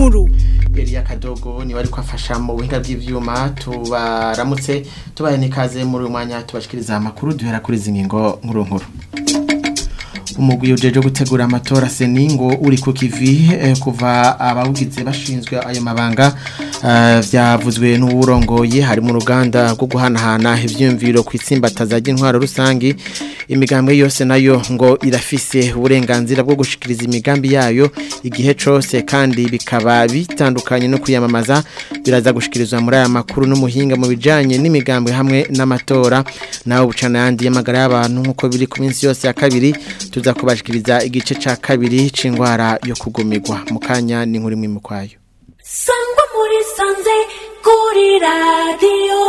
nkuru Elia Kadogo ni wari kwafasha mu buhinga bw'ivyuma tubaramutse tubaye nikaze muri uyu mwanya tubashikiriza amakuru duhera kuri zingingo nkuru nkuru umugwi ujeje gutegura amatora seningo uri ku kivi eh, kuva abawugize bashinzwe ayo mabanga uh, vyavuzwe n'uburongoye hari mu ruganda rwo guhanahana ivyumviro kwitsimbataza ry'intwaro rusangi imigambwe yose nayo ngo irafise uburenganzira bwo gushikiriza imigambi yayo igihe cose kandi bikaba bitandukanye no kwiyamamaza biraza gushikirizwa muri aya makuru n'umuhinga mu bijanye n'imigambwe hamwe n'amatora naho bucana yandi y'amagara y'abantu nk'uko biri ku minsi yose ya kabiri tuza kubashikiriza igice ca kabiri c'ingwara yo kugumirwa mu kanya ni nkuri mwimu kwayo sangwa muri sanze kuri radiyo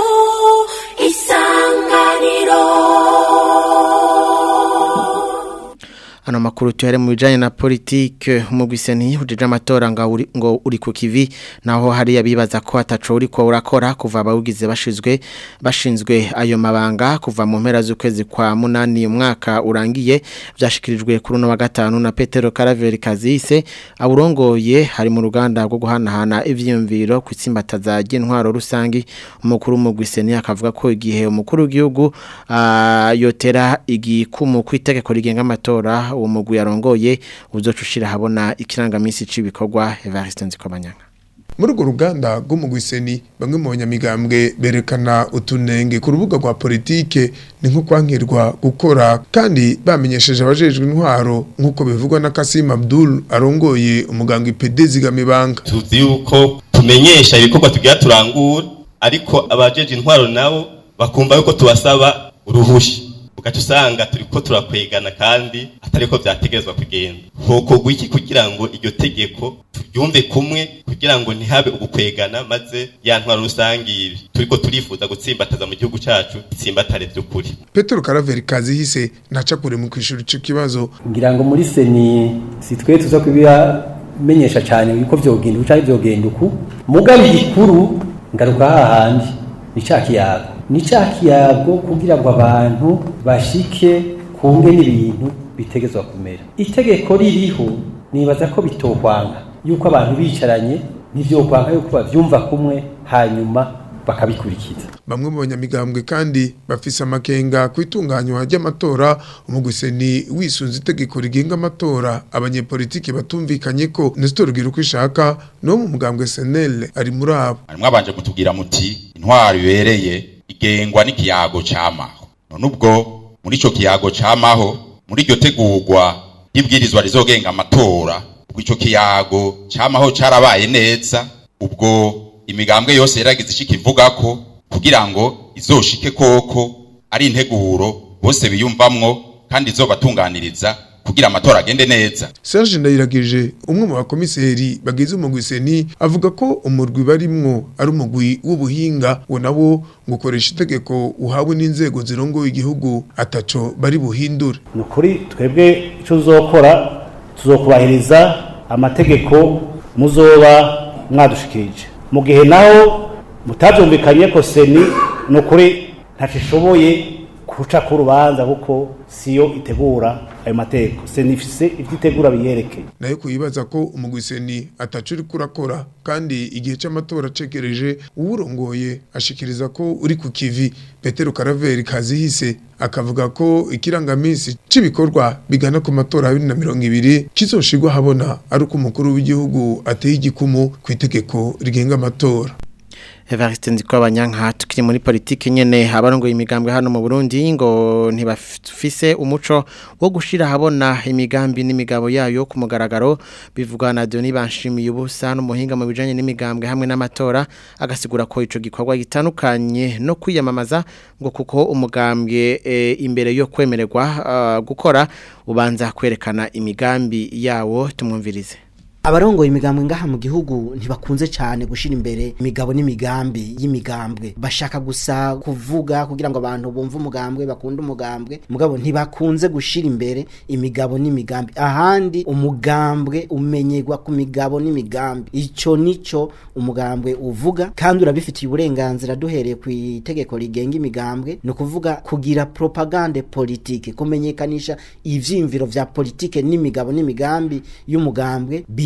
isanganiro Ano makuru tuhere mu bijanye na politike umugwiseni ujeje amatora ngo uri, ngo uri ku kivi naho hari yabibaza ko ataco uri ko urakora kuva abawugize bashizwe bashinzwe ayo mabanga kuva mu mpera z'ukwezi kwa munani umwaka urangiye byashikirijwe kuri no wa gatanu na Petero Caraveri Kazise aburongoye hari mu ruganda rwo guhanahana ivyumviro kwitsimbataza ry'intwaro rusangi umukuru umugwiseni akavuga ko igihe umukuru w'igihugu uh, yotera igikumu kwitegeko rigenga amatora uwo mugwi yarongoye uzocushira habona ikirangamisi cibikorwa Evariste Nzikomanyanga muri urwo ruganda rw'umugwiseni bamwe mu banyamigambwe berekana utunenge ku rubuga rwa politike ni nko kwankirwa gukora kandi bamenyesheje abajejwe intwaro nk'uko bivugwa na Kasim Abdul arongoye umuganga IPD zigamibanga tuzi yuko tumenyesha ibikorwa tugira turangura ariko abajeje intwaro nabo bakumva yuko tubasaba uruhusha ugaca usanga turiko turakwegana kandi atariko vyategerezwa kugenda hokorwa iki kugira ngo iryo tegeko turyumve kumwe kugira ngo ntihabe ugukwegana maze ya ntwaro rusangi turiko turifuza gutsimbataza mu gihugu cacu itsimbatare vy'ukuri Petero Caraveri Kazihise naca kure mu kwishura ico kibazo ngira ngo muri seni si twe tuza kubiramenyesha cyane yuko vyogenda uca vyogenda uku mugabe igikuru ngaruka hahandi ni ca kiyago ni ca kiyago kugira ngo abantu bashike kunge n'ibintu bitegezwa kumera itegeko ririho nibaza ko bitokwanga yuko abantu bicaranye ntivyokwanga yuko bavyumva kumwe hanyuma bakabikurikiza bamwe mu banyamigambwe kandi bafise amakenga kwitunganywa ry'amatora umugwiseni wisunze itegeko rigenga amatora abanyepolitike batumvikanye ko Nestor Giruko ishaka no mu mugambwe SNL ari muri abo harimwo abanje kutubwira muti intwaro ibereye igengwa n'ikiyago cyamaho none ubwo muri ico kiyago cyamaho muri iryo tegurwa ry'ibwirizwa rizogenga amatora ubwo ico kiyago cyamaho cyarabaye neza ubwo imigambwe yose yaragize ishika ivuga ko kugira ngo izoshike koko ari integuro bose biyumvamwo kandi izobatunganiriza kugira amatora agende neza Serge Ndayiragije umwe mu bakomiseri bagize umugwiseni avuga ko umurwi barimwo ari umugwi w'ubuhinga wo nawo gukoresha itegeko uhawe n'inzego zirongoye igihugu ataco bari buhindure nukuri twebwe ico uzokora tuzokubahiriza amategeko muzoba mwadushikirije mu gihe naho mutavyumvikanye ko seni nukuri ntacishoboye kuca ku rubanza kuko siyo itegura ayo mateko seni ifise ivyo itegura biyerekeye nayo kuyibaza ko umugwiseni ataco uriko urakora kandi igihe c'amatora cegereje uwurongoye ashikiriza ko uri ku kivi Petero Caraveri Kazihise akavuga ko ikirangamisi c'ibikorwa bigana ku matora ya 2020 kizoshirwa habona ari uko umukuru w'igihugu ateye igikumu ku itegeko rigenga amatora Evariste ndiko abanyanka tukiri muri politike nyene abarongoye imigambwe hano mu Burundi ngo ntibafise umuco wo gushira habona imigambi n'imigabo yayo ku mugaragaro bivugwa na Doni banshimiye ubusa n'umuhinga mu bijanye n'imigambwe hamwe n'amatora agasigura ko ico gikorwa gitandukanye no kwiyamamaza ngo kuko umugambwe e, imbere yo kwemererwa uh, gukora ubanza kwerekana imigambi yawo tumwumvirize abarongoye imigambwe ngaha mu gihugu ntibakunze cyane gushira imbere imigabo n'imigambi y'imigambwe bashaka gusa kuvuga kugira ngo abantu bumve umugambwe bakunde umugambwe mugabo ntibakunze gushira imbere imigabo n'imigambi ahandi umugambwe umenyerwa ku migabo n'imigambi ico nico umugambwe uvuga kandi urabifitiye uburenganzira duhereye ku itegeko rigenga imigambwe ni ukuvuga kugira propagande politike kumenyekanisha ivyimviro vya politike n'imigabo n'imigambi y'umugambwe bira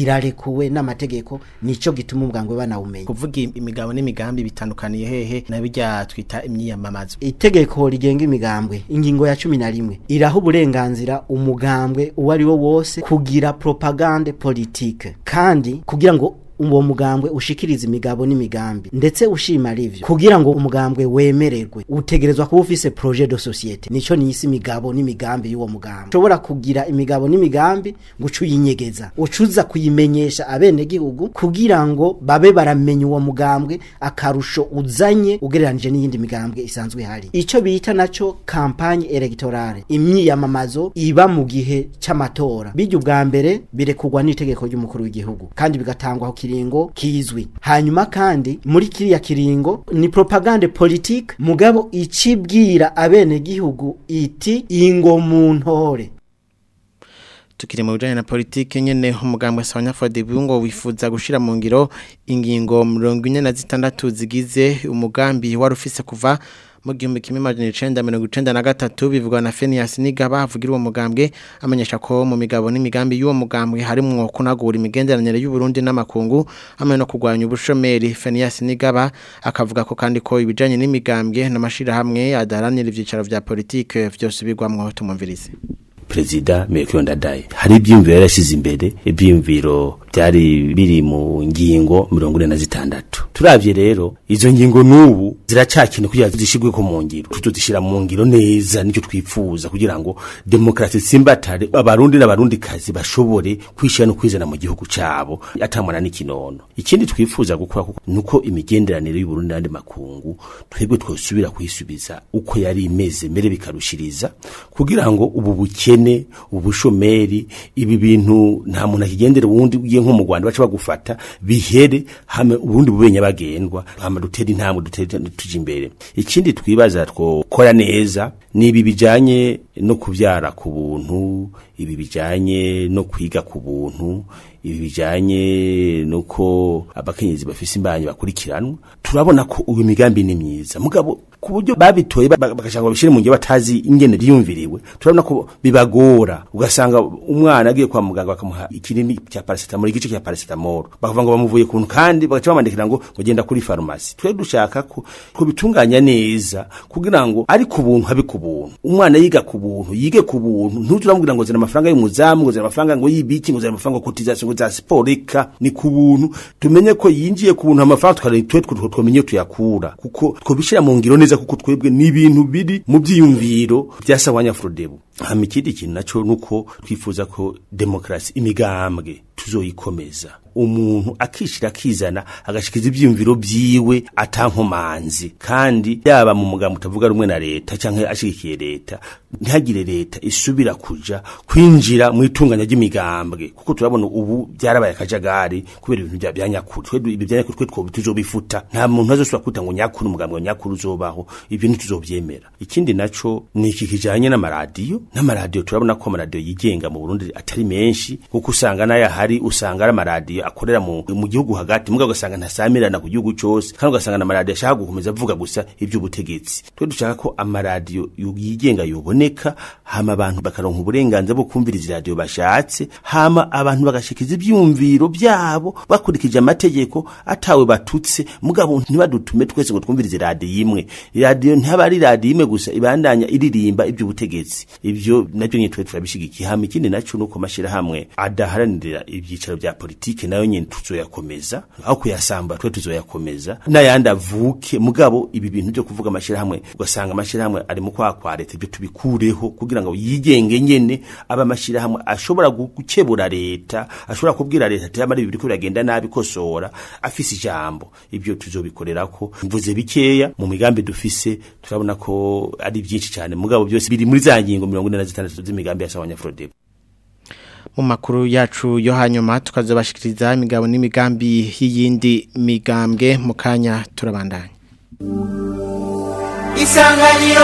irarekuwe n'amategeko nico gituma umugambwe banawumenya kuvuga imigabo n'imigambi bitandukaniye hehe na bijya twita imyiyamamazo itegeko rigenga imigambwe ingingo ya cumi na rimwe iraha uburenganzira umugambwe uwo ari wo wose kugira propagande politike kandi kugira ngo uwo mugambwe ushikiriza imigabo n'imigambi ndetse ushima rivyo kugira ngo umugambwe wemererwe utegerezwa kuba ufise projet de societe nico nisi imigabo n'imigambi y'uwo mugambwe ushobora kugira imigabo n'imigambi guca uyinyegeza ucuza kuyimenyesha abene gihugu kugira ngo babe baramenya uwo mugambwe akarusho uzanye ugereranije n'iyindi migambwe isanzwe ihari ico bita naco campagne electorale imyiyamamazo iba mu gihe c'amatora bijya ubwa mbere birekurwa n'itegeko ry'umukuru w'igihugu kandi bigatangwa kiringo kizwi hanyuma kandi muri kiriya kiringo ni propagande politique mugabo icibwira abene gihugu iti ingo mu ntore tukiri mu bijanye na politike nyene umugambwe Sawanyafode ngo wifuza gushira mu ngiro ingingo 46 zigize umugambi wari ufise kuva mu gihumbi kimwe majana icenda mirongo icenda na gatatu bivugwa na Phineas Nigaba avugira uwo mugambwe amenyesha ko mu migabo n'imigambi y'uwo mugambwe harimwo kunagura imigenderanire y'u Burundi n'amakungu hamwe no kurwanya ubushomeri Phineas Nigaba akavuga ko kandi ko ibijanye n'imigambwe n'amashira hamwe adaranira ivyicaro vya politike vyose bigwamwo tumumvirize perezida Melchior Ndadaye hari ibyumviro yarashize imbere ibyumviro byari biri mu ngingo mirongo ine na zitandatu turavye rero izo ngingo n'ubu ziracakene kugira zishigwe ko mu ngiro tutuzishira mu ngiro neza nicyo twifuza kugira ngo demokrasi simbatare abarundi n'abarundi kazi bashobore kwishira no kwizana mu gihugu cabo atamwana n'ikinono ikindi twifuza gukora nuko imigenderanire y'u Burundi n'andi makungu twebwe twosubira kwisubiza uko yari imeze mbere bikarushiriza kugira ngo ubu bukene ubushomeri ibi bintu nta muntu akigendera uwundi ugiye nko mu Rwanda baca bagufata bihere hame ubundi bubenya bagendwa hama dutera intambwe dutera tuje imbere ikindi twibaza twokora neza ni ibi bijanye no kuvyara ku buntu ibi bijanye no kwiga ku buntu ibi bijanye nuko abakenyezi bafise imbanyi bakurikiranwa turabona ko uyu migambi ni myiza mugabo ku buryo babitoye bagashaka babishire mu ngiro batazi ingene ryumviriwe turabona ko bibagora ugasanga umwana agiye kwa muganga bakamuha ikinini cya paracetamol igice cya paracetamol bakavuga ngo bamuvuye kuntu kandi bagaca bamandikira ngo mugenda kuri farumasi twe dushaka ko kubitunganya neza kugira ngo ari ku buntu habe ku buntu umwana yiga ku buntu yige ku buntu ntuturamubwira ngo zana amafaranga y'umuzamu ngo zana amafaranga ngo yibiki ngo zana amafaranga kotization ngo za siporo reka ni ku buntu tumenye ko yinjiye ku buntu amafaranga tukareba twe twamenye tuyakura kuko twobishira mu ngiro neza kuko twebwe ni ibintu biri mu byiyumviro bya sawanya frodebu hama ikindi kintu naco nuko twifuza ko demokrasi imigambwe tuzoyikomeza umuntu akishira akizana agashikiza ivyumviro vyiwe atankomanzi kandi yaba mu mugambo utavuga rumwe na leta canke ashigikiye leta ntihagire leta isubira kuja kwinjira mu itunganya ry'imigambwe kuko turabona ubu byarabaye akajagari kubera ibintu bya byanyakuri twe ibi byanyakuri twe two tuzobifuta nta muntu azosubira kwita ngo nyakuri umugambwe wa nyakuri uzobaho ibyo ntituzovyemera ikindi naco ni iki kijanye n'amaradiyo n'amaradiyo turabona ko amaradiyo yigenga mu Burundi atari menshi kuko usanga nayo ahari usanga ari amaradiyo akorera mu, mu gihugu hagati mugabo ugasanga ntasamirana ku gihugu cyose kandi ugasanga n'amaradiyo ashaka gukomeza avuga gusa iby'ubutegetsi twe dushaka ko amaradiyo yigenga yoboneka hama abantu bakaronka uburenganzira bwo kumviriza iradiyo bashatse hama abantu bagashikiza ibyumviro byabo bakurikije amategeko atawe batutse mugabo ntibadutume twese ngo twumvirize iradiyo imwe iradiyo ntaba ari iradiyo imwe gusa ibandanya iririmba iby'ubutegetsi ibyo nabyo nyine twe turabishigikiye hama ikindi naco nuko amashirahamwe adaharanira ibyicaro bya politike nayo nyine tuzoyakomeza aho kuyasamba twe tuzoyakomeza n'ayandi avuke mugabo ibi bintu byo kuvuga amashirahamwe ugasanga amashirahamwe ari mu kwa kwa leta ibyo tubikureho kugira ngo yigenge nyene aba amashirahamwe ashobora gukebura leta ashobora kubwira leta ati amari ibiri ko biragenda nabi kosora afise ijambo ibyo tuzobikorera ko mvuze bikeya mu migambi dufise turabona ko ari byinshi cyane mugabo byose biri muri za ngingo 46 z'imigambi ya Sawanya Frodebo mu makuru yacu yo hanyuma tukazobashikiriza imigabo n'imigambi y'iyindi migambwe mu kanya turabandanya isanganiro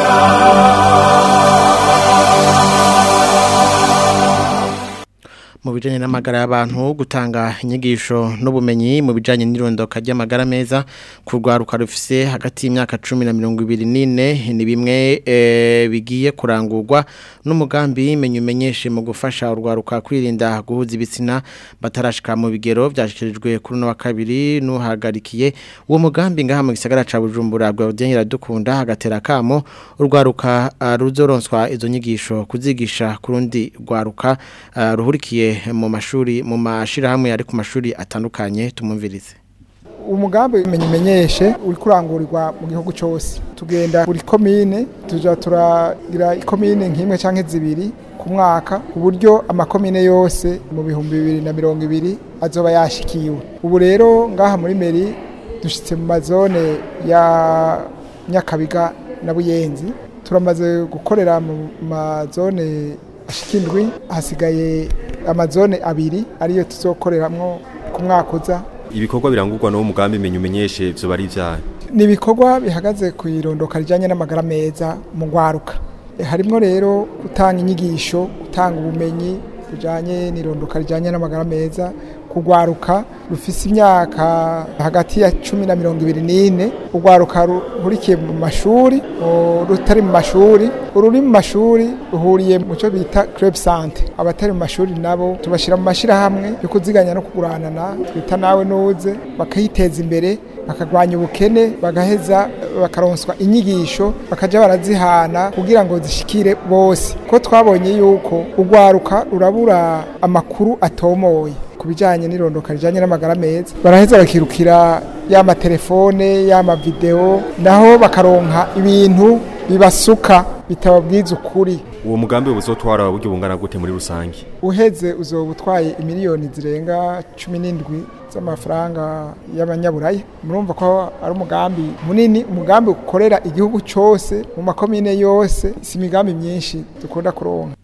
iradiyiduhuza mu bijanye n'amagara y'abantu gutanga inyigisho n'ubumenyi mu bijanye n'irondoka ry'amagara meza kurwaruka rufise hagati y'imyaka 10 na 24 ni bimwe e, bigiye kurangurwa n'umugambi menye umenyeshe mu gufasha urwaruka kwirinda guhuza ibitsina batarashika mu bigero byashikirijwe kuri no wa kabiri nuhagarikiye uwo mugambi ngaha mu gisagara ca Bujumbura bwa Odien dukunda hagatera kamo urwaruka uh, ruzoronswa izo nyigisho kuzigisha kurundi rwaruka uh, ruhurikiye mu mashuri mu mashirahamwe ari ku mashuri atandukanye tumumvirize umugambi umenye umenyeshe uri kurangurirwa mu gihugu cyose tugenda buri komine tuja turagira ikomine nk'imwe canke zibiri ku mwaka ku buryo amakomine yose mu bihumbi bibiri na mirongo ibiri azoba yashikiwe ubu rero ngaha muri meri dushitse mu mazone ya nyakabiga na buyenzi turamaze gukorera mu mazone ashikindwi hasigaye amazone abiri ariyo tuzokoreramwo ku mwaka uza ibikorwa birangurwa n'uwo mugambi menye umenyeshe vyo bari vyayo ni ibikorwa bihagaze ku irondoka rijyanye n'amagara meza mu rwaruka harimo rero gutanga inyigisho gutanga ubumenyi bujyanye n'irondoka rijyanye n'amagara meza kugwaruka rufise imyaka hagati ya cumi na mirongo ibiri n'ine urwaruka ruhurikiye mu mashuri rutari mu mashuri ururi mu mashuri ruhuriye mu cyo bita club sante abatari mu mashuri nabo tubashyira mu mashyirahamwe yo kuziganya no kuguranana twita nawe nuze bakayiteza imbere bakagwanya ubukene bagaheza bakaronswa inyigisho bakajya barazihana kugira ngo zishikire bose ko twabonye yuko urwaruka rurabura amakuru atomoye ku bijyanye n'irondoka rijyanye n'amagara meza baraheza bakirukira y'ama telefone y'ama videwo naho bakaronka ibintu bibasuka bitababwiza ukuri uwo mugambi uzotwara uburyo bungana gute muri rusange uheze uzoba utwaye imiliyoni zirenga cumi n'indwi z'amafaranga y'abanyaburaya murumva ko ari umugambi munini umugambi ukorera igihugu cyose mu makomine yose si imigambi myinshi dukunda kuronka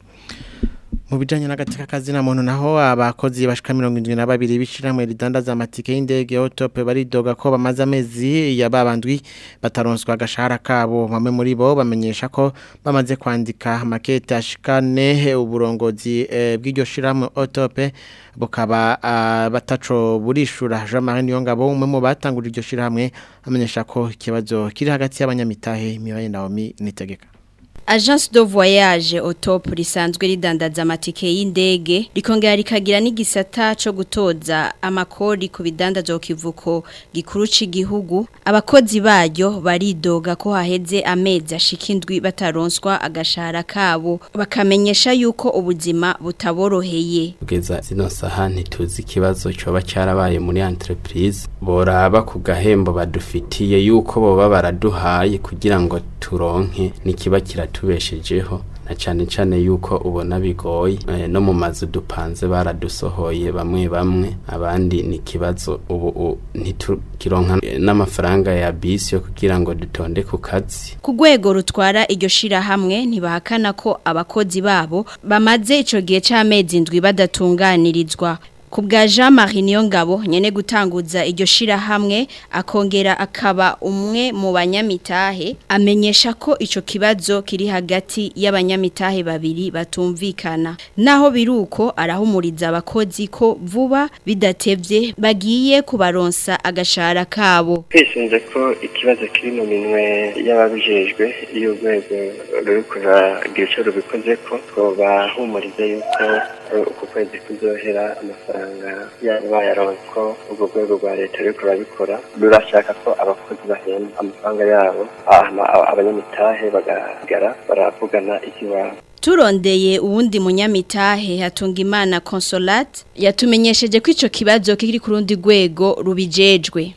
mu bijanye n'agateka kazina muntu naho abakozi bashika 72 bishiramwe ridandaza amatike y'indege Autope baridoga ko bamaze amezi yababandwi bataronswa agashahara kabo bamwe muri bo bamenyesha ko bamaze kwandika makete ashikane uburongozi e, bw'iryo shiramwe Autope bukaba uh, bataco burishura Jean-Marie Niyongabo umwe mu batangurira iryo shiramwe amenyesha ko ikibazo kiri hagati y'abanyamitahe Mibaye Naomi nitegeka Agence de voyage au top risanzwe ridandaza amatike y'indege rikongera rikagira n'igisata cyo gutoza amakori ku bidandazo kivuko gikuru c'igihugu abakozi baryo baridoga ko haheze amezi ashikindwi bataronswa agashahara kabo bakamenyesha yuko ubuzima butaboroheye kugeza zino saha ntituzi ikibazo coba cyarabaye muri entreprise boraba ku gahembo badufitiye yuko boba baraduhaye kugira ngo turonke nikiba kiratu tubeshejeho na cyane cyane yuko ubona bigoye e, no mu mazu dupanze baradusohoye bamwe bamwe abandi ni kibazo ubu ntitukironka n'amafaranga ya bisi yo kugira ngo dutonde ku kazi ku rwego rutwara iryo shira hamwe ntibahakana ko abakozi babo bamaze ico gihe c'amezi indwi badatunganirizwa ku bwa jean marie niyongabo nyene gutanguza iryo shirahamwe akongera akaba umwe mu banyamitahe amenyesha ko ico kibazo kiri hagati y'abanyamitahe babiri batumvikana naho biruko arahumuriza abakozi ko vuba bidatevye bagiye kubaronsa agashahara kabo twisunze ko ikibazo kiri mu minwe y'ababijejwe iyo urwego ruri kuragira ico rubikoze ko twobahumuriza yuko uku kwezi kuzohera amafaranga yaba bayaronse ko urwo rwego rwa leta ruriko rurabikora rurashaka ko abakozi bahembwa amafaranga yabo abanyamitahe bagagara baravugana ikiwabo turondeye uwundi munyamitahe hatunga imana consolate yatumenyesheje ko ico kibazo kiri ku rundi rwego rubijejwe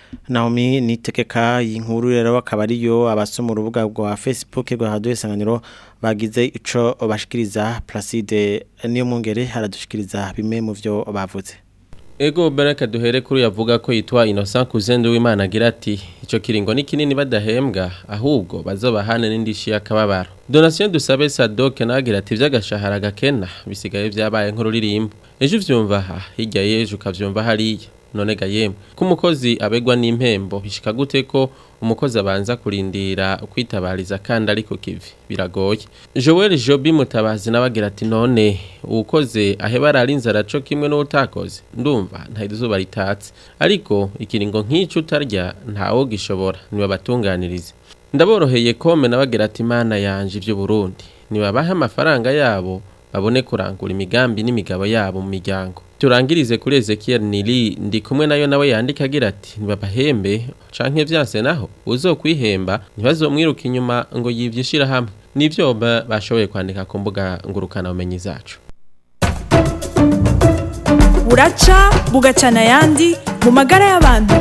Naomi nitekeka inkuru rero akaba ariyo abasoma urubuga rwa Facebook rwa Radio Isanganiro bagize ico bashikiriza Placide niyo mwongere haradushikiriza bimwe mu vyo bavuze Ego baraka duhere kuri yavuga ko yitwa Innocent Kuzendo w'Imana agira ati ico kiringo ni kinini badahembwa ahubwo bazobahane n'indishi yakababaro Donation dusabe Sadoke nagira ati vy'agashahara gakena bisigaye vyabaye nk'ururirimbo ejo uvyumva aha hirya yejo ukavyumva hariya none ga yemwe ko umukozi abegwa n'impembo bishika gute ko umukozi abanza kurindira kwitabariza kandi ariko kivi biragoye Joel Jobi mutabazi nabagira ati none ukoze aheba ararinze araco kimwe n'utakoze ndumva nta izuba ritatse ariko ikiringo nk'ico utarya ntawo gishobora niba batunganirize ndaboroheye kome nabagira ati imana yanje ivyo Burundi nibabahe amafaranga yabo babone kurangura imigambi n'imigabo yabo mu miryango turangirize kuri Ezekiel Nili ndi kumwe nayo nawe yandika agira ati nibabahembe canke vyanse naho uzokwihemba ntibazomwiruka inyuma ngo yivyishira hamwe nivyo ba- bashoboye kwandika ku mbuga ngurukana bumenyi zacu buraca bugacana ayandi mu magara y'abantu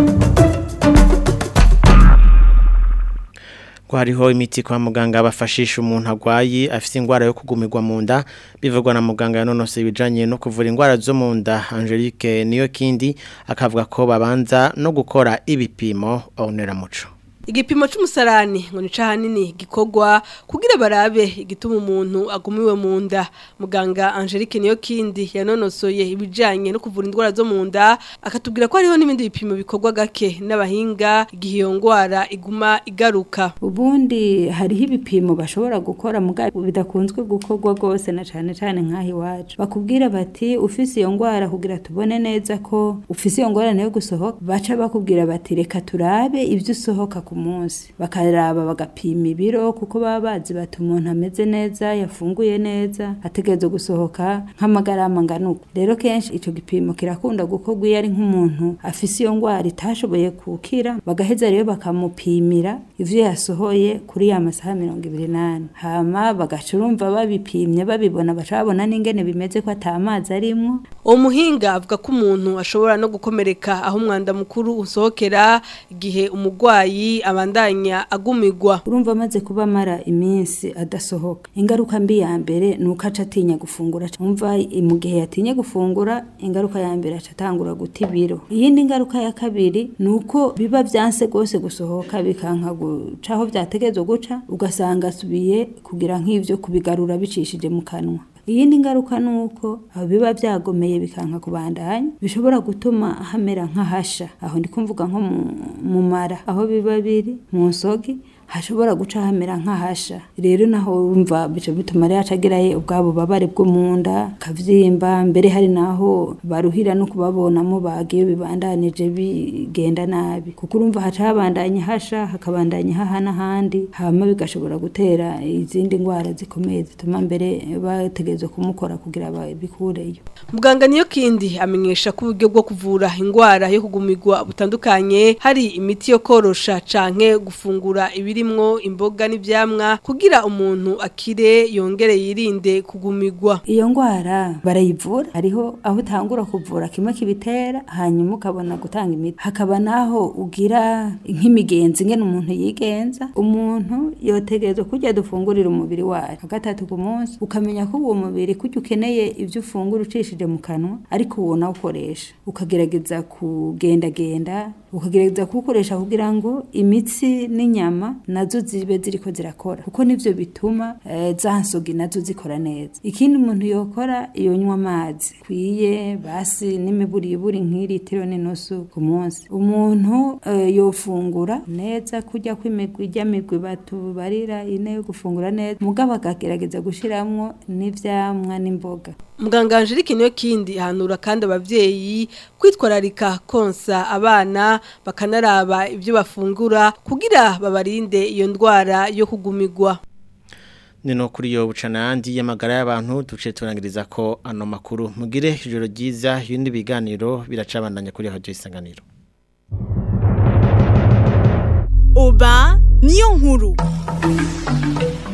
ko hariho imiti kwa muganga bafashisha umuntu agwaye afite indwara yo kugumirwa mu nda bivugwa na muganga yanonose ibijanye no kuvura indwara zo mu nda Angelique niyo kindi akavuga ko babanza no gukora ibipimo onera muco igipimo c'umusarani ngo ni hanini gikorwa kugira barabe igituma umuntu agumiwe mu nda muganga Angelique niyo kindi yanonosoye ibijanye no kuvura indwara zo mu nda akatubwira ko hariho n'ibindi bipimo bikorwa gake n'abahinga igihe iyo ndwara iguma igaruka ubundi hariho ibipimo bashobora gukora muga bidakunzwe gukorwa rwose na cane cane nk'aho iwacu bakubwira bati ufise iyo ndwara kugira tubone neza ko ufise iyo ngorane yo gusohoka baca bakubwira bati reka turabe ibyo usohoka ku munsi bakaraba bagapima ibiro kuko baba bazi bati umuntu ameze neza yafunguye neza ategerezwa gusohoka nk'amagarama angana uko rero kenshi ico gipimo kirakunda gukorwa iyo ari nk'umuntu afise iyo ndwara itashoboye gukira bagaheza rero bakamupimira ivyo yasohoye kuri ya masaha mirongo ibiri n'ane hama bagaca urumva babipimye babibona baca babona n'ingene bimeze ko ata mazi arimwo uwo muhinga avuga ko umuntu ashobora no gukomereka aho umwanda mukuru usohokera igihe umurwayi abandanya agumirwa urumva amaze kuba amara iminsi adasohoka ingaruka mbi ya mbere ni uko aca atinya gufungura umva mu gihe yatinye gufungura ingaruka ya mbere aca atangura guta ibiro iyindi ngaruka ya kabiri ni uko biba vyanse rwose gusohoka bikanka guca aho vyategerezwa guca ugasanga asubiye kugira nk'ivyo kubigarura bicishije mu kanwa iyindi ngaruka ni uko aho biba byagomeye bikanka kubandanya bishobora gutuma hamera nk'ahasha aho ndi kumvuga nko mu- mu mara aho biba biri mu nsogi hashobora guca hamera nk'ahasha rero naho wumva bica bituma rero acagirayo ubwabo babare bwo mu nda kavyimba mbere hari naho baruhira no kubabonamo bagiye bibandanije bigenda nabi kuko urumva haca habandanya hasha hakabandanya haha n'ahandi hama bigashobora gutera izindi ndwara zikomeye zituma mbere bategerezwa kumukora kugira babikureyo muganga niyo kindi amenyesha ko uburyo bwo kuvura indwara yo kugumirwa butandukanye hari imiti yo korosha canke gufungura ibirimwo imboga n'ivyamwa kugira umuntu akire yongere yirinde kugumirwa iyo ndwara barayivura hariho aho utangura kuvura kimwe kibitera hanyuma ukabona gutanga imiti hakaba naho ugira nk'imigenzi ngene umuntu yigenza umuntu yotegerezwa kurya dufungurira umubiri wacu gatatu ku munsi ukamenya ko uwo mubiri kurya ukeneye ibyo ufungura ucishije mu kanwa ariko uwo nawukoresha ukagerageza kugendagenda ukagerageza kuwukoresha kugira ngo imitsi n'inyama nazo zibe ziriko zirakora kuko nivyo bituma eh, za nsogi nazo zikora neza ikindi umuntu yokora yonywa amazi kwiye basi n'imiburiburi nk'iritiro n'inusu ku munsi umuntu eh, yofungura neza kurya kw'imigwi ijya migwi batubarira ine yo gufungura neza mugabo akagerageza gushiramwo n'ivyamwa n'imboga muganga Angelique niyo kindi ahanura kandi abavyeyi kwitwararika konsa abana bakanaraba ibyo bafungura kugira babarinde iyo ndwara yo kugumirwa Nino kuri yo bucana yandi y'amagara y'abantu duce turangiriza ko ano makuru mugire ijoro ryiza y'indi biganiro biracabandanya kuri radio isanganiro oba niyo nkuru